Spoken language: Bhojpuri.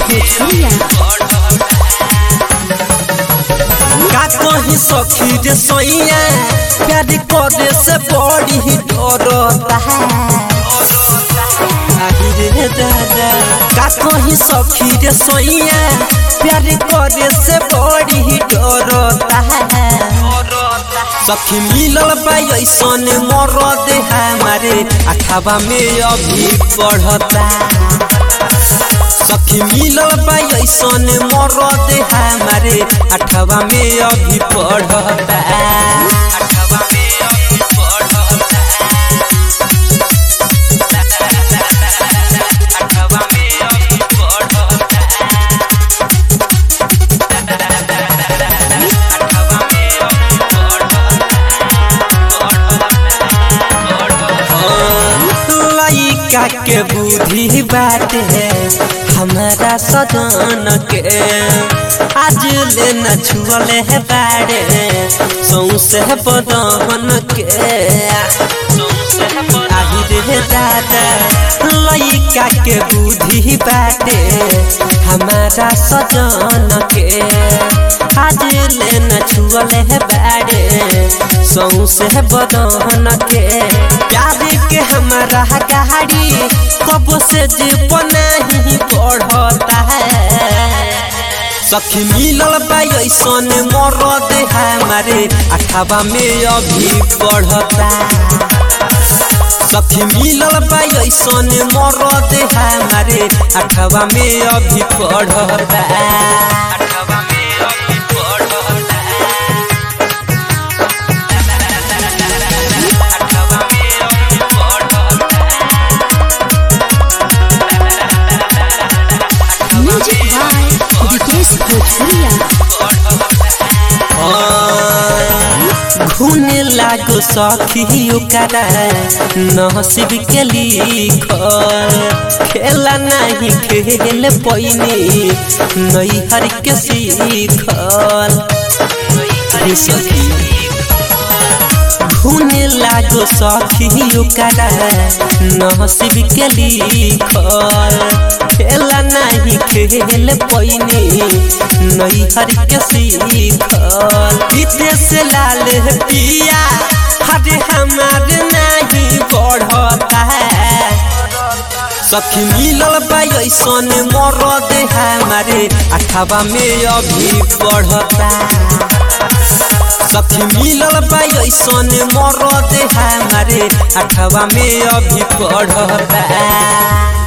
भोजपुरिया का कहीं सखी रे सोइया प्यार करे से बड़ी ही डरता आही रे दादा का कहीं सखी रे सोइया प्यार करे से बड़ी ही डरता सखी मिलल बा ऐसन मरद हमारे अठाबा में अभी पढ़ता सखी मिलल बा ऐसन मरद हमारे अठवा में अभी पढ़ता अठवा में अभी पढ़ता अठवा में अभी पढ़ता अठवा में अभी लइका के बुद्धि बात है हमारा सदन के आज ले न छुअले है बाड़े सौसे बदन के आही रे दादा लइका के बुद्धि बाटे हमारा सजन के आज ले न छुअले है बाड़े सौसे बदन के प्यार के हमारा गाड़ी कब से जीव नहीं बढ़ता है सखी मिलल बा ऐसन मरद हमारे अठाबा में अभी पढ़ता सखी मिलल बा ऐसन मरद हमारे अठवा में अभी पढ़ता अठवा में अभी पढ़ता अठवा में अभी म्यूजिक बाय विकेश भोजपुरिया घूने लागो सखी ओकरा नसीब के लिखल खेला नहीं खेल पैनी नैहर के सीखल हे सखी घूने लागो सखी ओकरा नसीब के लिखल खेला नहीं खेल पैनी नैहर के सीखल विदेश लाल पिया हरे हमारे नहीं बढ़ता है सखी मिलल बा ऐसन मरद हमारे अठवा में अभी पढ़ता सखी मिलल बा ऐसन मरद हमारे अठवा में अभी पढ़ता